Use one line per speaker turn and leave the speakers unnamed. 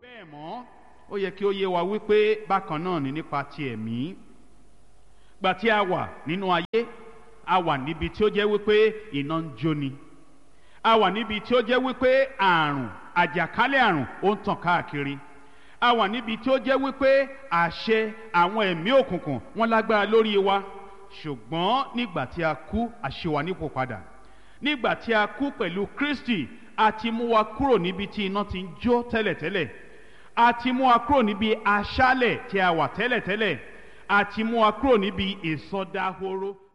bẹ́ẹ̀ mọ́ ó yẹ kí ó yé wa wípé bákan náà ni nípa ti ẹ̀mí gbà tí a wà nínú ayé a wà níbi tí ó jẹ́ wípé iná ń jóni a wà níbi tí ó jẹ́ wípé àrùn àjàkálẹ̀ àrùn ó ń tàn káàkiri a wà níbi tí ó jẹ́ wípé àṣẹ àwọn ẹ̀mí òkùnkùn wọn lágbára lórí wa ṣùgbọ́n nígbà tí a kú àṣewà nípò padà nígbà tí a kú pẹ̀lú Kristi a ti mú wa kúrò níbi tí iná ti ń jó tẹ́lẹ̀tẹ́lẹ̀ a ti mú wa kúrò níbi aṣálẹ̀ tí a wà tẹ́lẹ̀tẹ́lẹ̀ a ti mú wa kúrò níbi ìsọdahoro